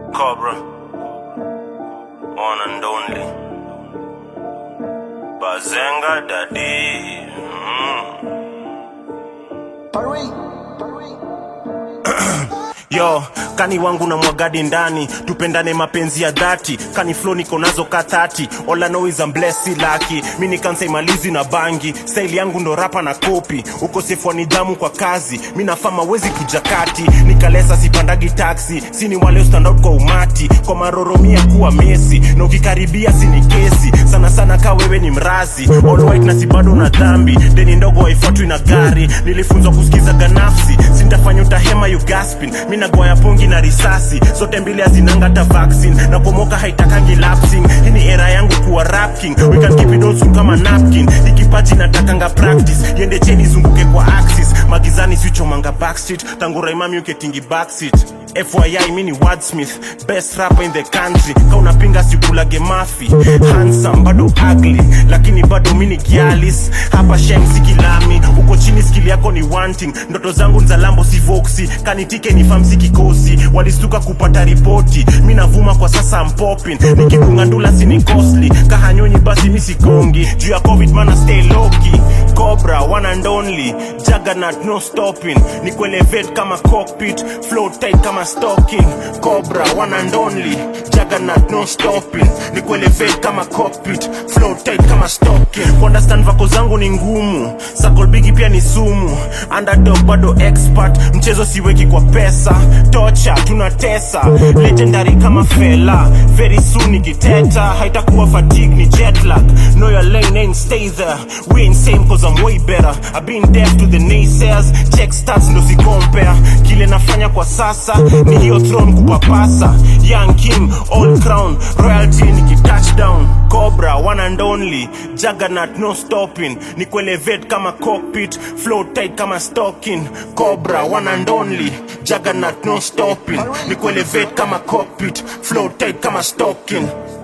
Cobra, one and only. Bazenga Daddy. Mm. Yo, kani wangu na mwagadi ndani tupendane mapenzi ya dhati kani flow niko nazo ka 30 all I know is I'm blessed si lucky mi nikansa imalizi na bangi style yangu ndo rapa na kopi ukosefu wa nidhamu kwa kazi mi nafama wezi kuja kati nikalesa sipandagi taxi sini wale stand out kwa umati kwa maroromia kuwa mesi na ukikaribia sini kesi sana sana ka wewe ni mrazi all white na si bado na dhambi deni ndogo haifuatwi na gari nilifunzwa kusikiza ganafsi sintafanya utahema you gaspin mi nagoya pongi na risasi zote mbili hazinanga ta vaccine na pomoka haitakangi lapsing hii ni era yangu kuwa rap king we can keep it old school kama napkin ikipaji natakanga practice yende cheni zunguke kwa axis magizani sichomanga backstreet tangu raimami uketingi backseat FYI mini wordsmith best rapper in the country ka unapinga sikulage mafi handsome bado ugly lakini bado mini gialis hapa shem sikilami uko chini skili yako ni wanting ndoto zangu nza lambo si voxi kanitike ni famsi kikosi walistuka kupata ripoti mi navuma kwa sasa mpopin nikikungandula sini costly kahanyonyi basi mi sigongi juu ya covid mana stay loki cobra one and only juggernaut no stopping ni kuelevate kama cockpit flow tight kama stocking cobra one and only juggernaut no stopping ni kuelevate kama cockpit flow tight kama stocking kuunderstand vako zangu ni ngumu sakolbigi pia ni sumu underdog bado expert mchezo siweki kwa pesa tocha tunatesa legendary kama fela very soon nikiteta haitakuwa fatigue ni jetlag know your lane ain't stay there we ain't same cause I'm way better I've been deaf to the naysayers check stats ndo si compare kile nafanya kwa sasa ni hiyo throne kupapasa young king all crown royalty niki touchdown cobra one and only juggernaut no stopping ni kuelevate kama cockpit flow tight kama stocking cobra one and only juggernaut no stopping ni kuelevate kama cockpit flow tight kama stocking